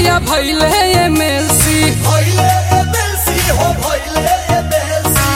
भैया भैले एमएलसी भइले एमएलसी हो भइले एमएलसी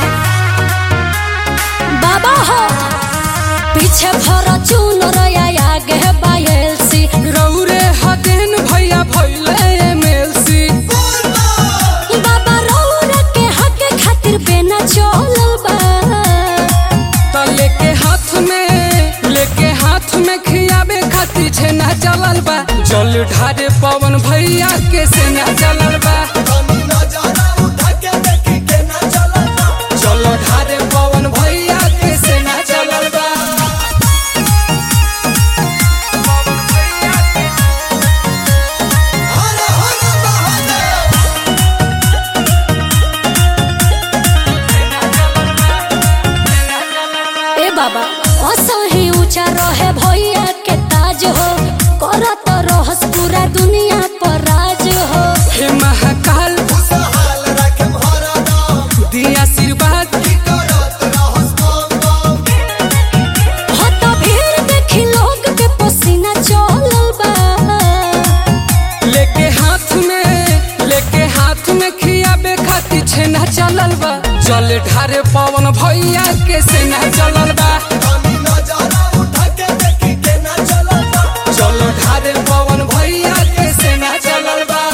बाबा हो पीछे फॉर्च्यून रया आगे बायलसी रौरे हदेन भैया भैले एमएलसी बाबा रौरा के हक खातिर बेना चलल बा त लेके हाथ में लेके हाथ में खियाबे खातिर छेना चलल बा जल ढारे पवन भैया के सेना चलल बा तनी नजारा उठा के देखी के ना चलता जल ढारे पवन भैया के सेना चलल बा पवन भैया के हर हर महादेव ए बाबा असही ऊंचा रहे भैया के ताज हो करत रहस पूरा दुनिया पर राज हो हे महाकाल खुशहाल रखे भरा नाम दिया आशीर्वाद करत रहस काम काम हो तो भीड़ देखी लोग के पसीना चलल बा लेके हाथ में लेके हाथ में खियाबे खातिर छेना चलल बा जल ढारे पवन भैया के सेना चलल बा तनी नजारा उठा के देखी के ना चलता जल ढारे पवन भैया के सेना चलल बा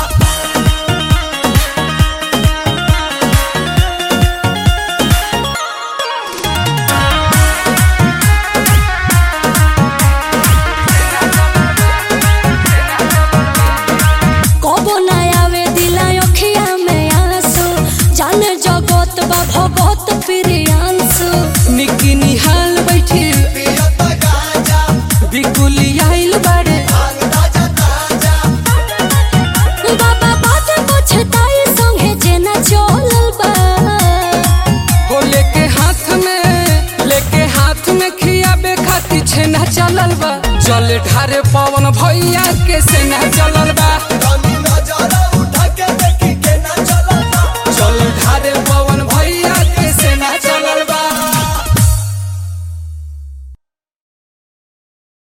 कबो ना आवे दिला अखिया में आंसू जाने जगत बा भगत प्रियांशु निकी निहाल बैठी पियत गाजा बिकुली आइल बाड़े भांग ताजा ताजा बाबा बात पछताई संगे जेना चलल बा हो लेके हाथ में लेके हाथ में खियाबे खातिर छेना चलल बा जल ढारे पवन भैया के सेना चलल बा